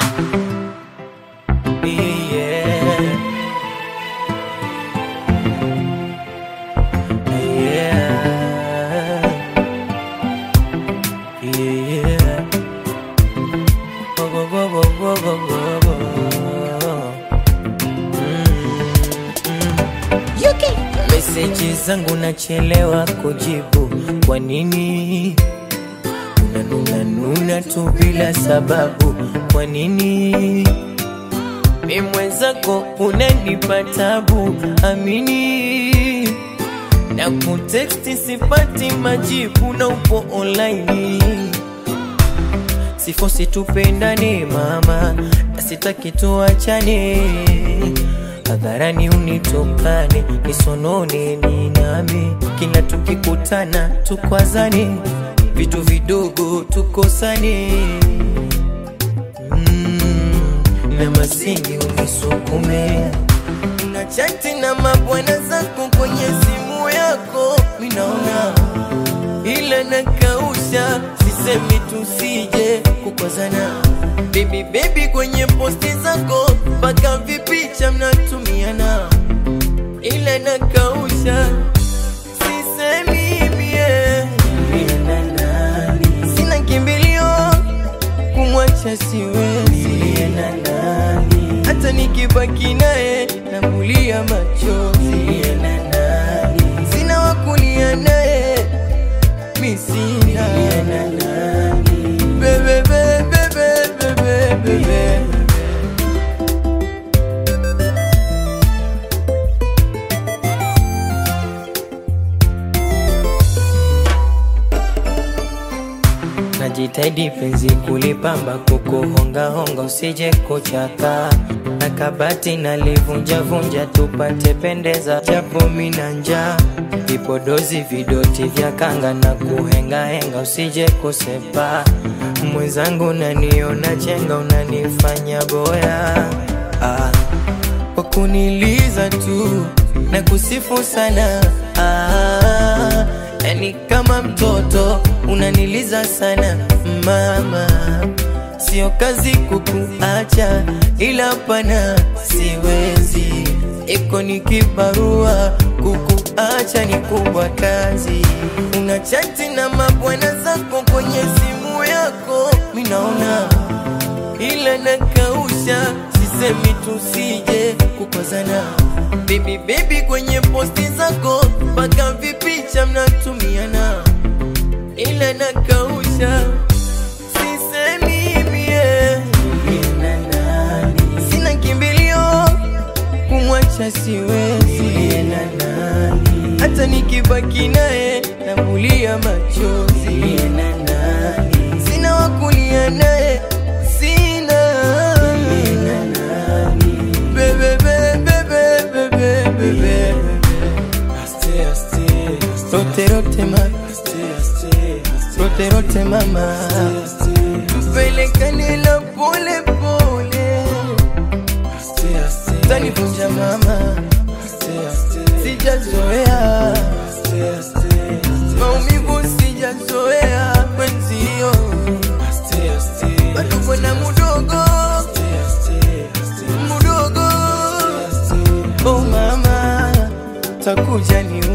Yeah. Yeah. Yeah. Whoa, whoa, whoa, whoa, whoa, whoa, whoa. Meseji zangu nachelewa kujibu, kwa nini? Unanuna nuna tu bila sababu, kwa nini? Mi mwenzako unanipa tabu, amini na kuteksti sipati majibu na upo online sifosi tupendane mama na sitaki tuachane hadharani unitokane nisonone ni nami kila tukikutana tukwazane vitu vidogo tukosane mm, na masingi unisukume na chati na mabwana zako kwenye simu yako minaona ila nakausha sisemi tusije kukozana bebi bebi kwenye posti zako mpaka vipicha mnatumiana ila nakausha sisemi mie sina kimbilio kumwacha siwezi hata nikibaki naye namulia machozi sina wakulia naye mi sina Bebe, bebe, bebe, bebe, bebe. Najitahidi penzi kulipamba kukuhongahonga usije kuchaka na kabati nalivunjavunja tupate pendeza japo mina njaa vipodozi vidoti vya kanga na kuhengahenga usije kusepa mwenzangu naniona chenga unanifanya boya ah, kwa kuniliza tu na kusifu sana ah, yani kama mtoto unaniliza sana mama sio kazi kukuacha ila pana siwezi iko ni kibarua kukuacha ni kubwa kazi una chati na mabwana zako kwenye simu yako minaona ila nakausha sisemi tusije kukozana bebi bebi kwenye posti zako mpaka vipicha mnatumiana ila nakausha sisemi mie sina kimbilio kumwacha siwezi hata nikibaki naye namulia machozi sina wakulia naye sina Bebe, bebe, bebe, bebe, bebe. Rote, rote, ma. Rote, rote, mama pelekane la pole pole tanivunja mama sijazoea maumivu sijazoea mwenzio bado bwana mudogo mudogo oh mama takuja niwe